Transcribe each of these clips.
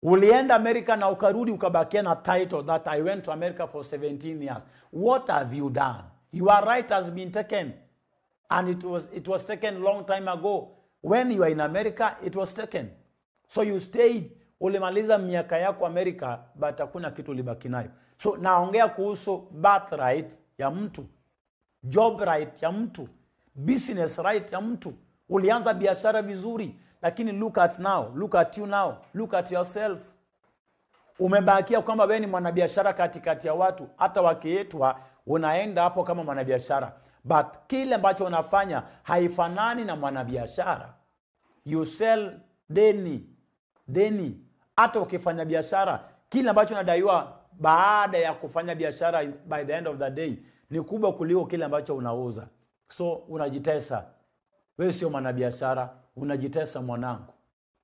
ulienda america na ukarudi ukabakia na title that i went to america for 17 years what have you done your right has been taken and it was, it was taken long time ago when you are in america it was taken so you stayed ulimaliza miaka yako america but hakuna kitu ulibaki nayo so naongea kuhusu birthright ya mtu job right ya mtu business right ya mtu ulianza biashara vizuri lakini look at now look at you now look at yourself umebakia kwamba wewe ni mwanabiashara katikati ya watu hata wakiitwa unaenda hapo kama mwanabiashara but kile ambacho unafanya haifanani na mwanabiashara you sell deni deni hata ukifanya biashara kile ambacho unadaiwa baada ya kufanya biashara by the end of the day ni kubwa kuliko kile ambacho unauza so unajitesa wewe sio mwanabiashara unajitesa mwanangu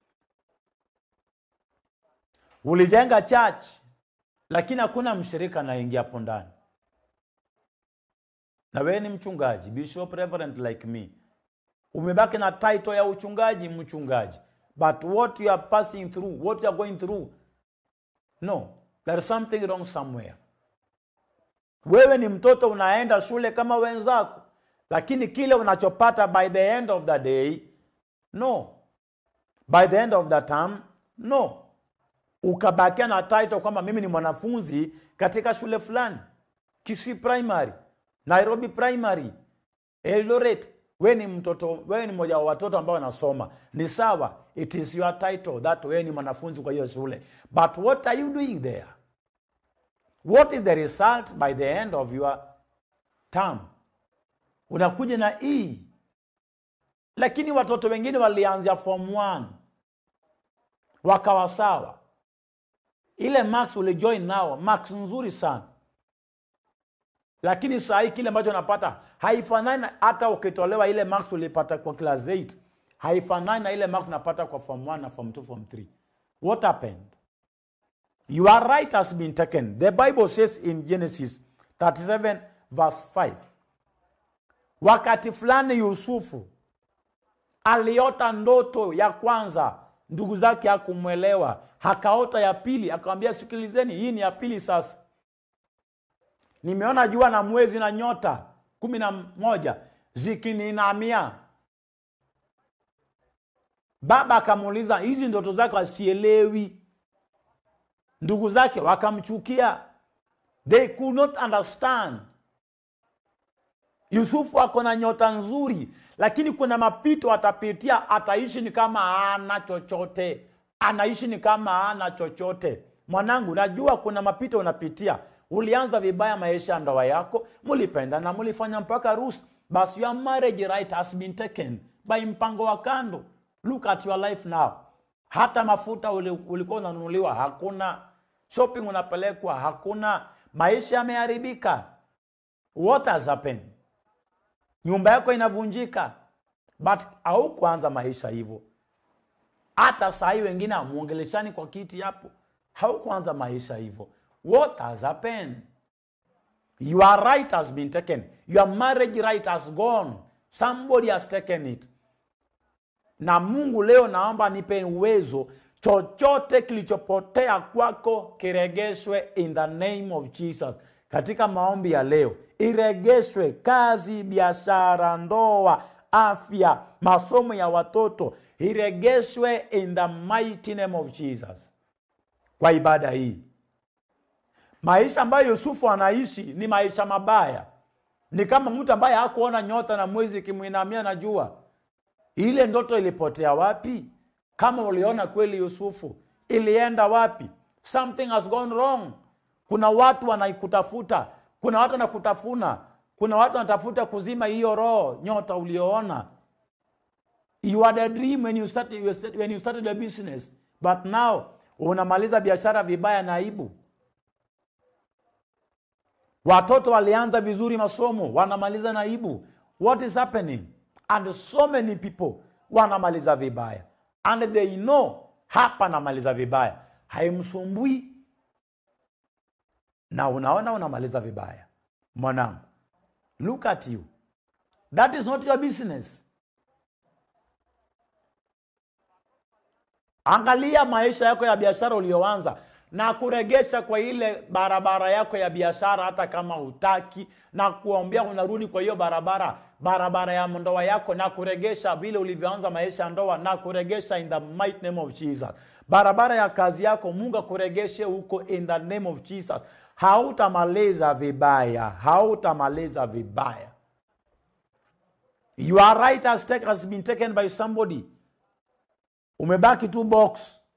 ulijenga church lakini hakuna mshirika anaingia hapo ndani na wewe ni mchungaji bishop reverend like me umebaki na title ya uchungaji mchungaji but what you are passing through what you are going through no there is something wrong somewhere wewe ni mtoto unaenda shule kama wenzako lakini kile unachopata by the end of the day no by the end of the term no ukabakia na title kwamba mimi ni mwanafunzi katika shule fulani kisii primary nairobi primary eldoret wewe ni mtoto wewe ni mmoja wa watoto ambao wanasoma ni sawa it is your title that wewe ni mwanafunzi kwa hiyo shule but what are you doing there what is the result by the end of your term unakuja na e lakini watoto wengine walianzia form 1 wakawa sawa ile max ulijoin nao max nzuri sana lakini saa hii kile ambacho unapata haifanani na- hata ukitolewa ile max ulipata kwa class 8 haifanani na ile max unapata kwa form 1 na form 2 form 3 what happened your right has been taken the bible says in genesis 37 verse 5 wakati fulani yusufu aliota ndoto ya kwanza ndugu zake hakumwelewa akaota ya pili akamwambia sikilizeni hii ni ya pili sasa nimeona jua na mwezi na nyota kumi na moja zikininamia baba akamuuliza hizi ndoto zake wasielewi ndugu zake wakamchukia they could not understand yusufu ako na nyota nzuri lakini kuna mapito atapitia ataishi ni kama ana chochote anaishi ni kama ana chochote mwanangu najua kuna mapito unapitia ulianza vibaya maisha ya ndoa yako mulipenda na mulifanya mpaka rusi basi your marriage right has been taken by mpango wa kando look at your life now hata mafuta uli- ulikuwa unanunuliwa hakuna shopping unapelekwa hakuna maisha yameharibika what has happened nyumba yako inavunjika but haukuanza maisha hivyo hata sahii wengine amwongeleshani kwa kiti hapo haukuanza maisha hivyo what has happened your right has been taken your marriage right has gone somebody has taken it na mungu leo naomba nipe uwezo chochote kilichopotea kwako kiregeshwe in the name of jesus katika maombi ya leo iregeshwe kazi biashara ndoa afya masomo ya watoto iregeshwe in the mighty name of jesus kwa ibada hii maisha ambayo yusufu anaishi ni maisha mabaya ni kama mtu ambaye hakuona nyota na mwezi ikimwinamia na jua ile ndoto ilipotea wapi kama uliona kweli yusufu ilienda wapi something has gone wrong kuna watu wanaikutafuta kuna watu wanakutafuna kuna watu wanatafuta kuzima hiyo roho nyota ulioona you had a dream when you started, you started- when you started your business but now unamaliza biashara vibaya na aibu watoto walianza vizuri masomo wanamaliza na aibu what is happening and so many people wanamaliza vibaya and they know hapa namaliza vibaya haimsumbui na unaona unamaliza vibaya mwanangu look at you that is not your business angalia maisha yako ya biashara ulioanza na kuregesha kwa ile barabara yako ya biashara hata kama hutaki na kuombea unarudi kwa hiyo barabara barabara ya ndoa yako na kuregesha vile ulivyoanza maisha ya ndoa na kuregesha in the mighty name of jesus barabara ya kazi yako mungu akuregeshe huko in the name of jesus hautamaliza vibaya hautamaliza vibaya your right has, take, has been taken by somebody umebaki tu box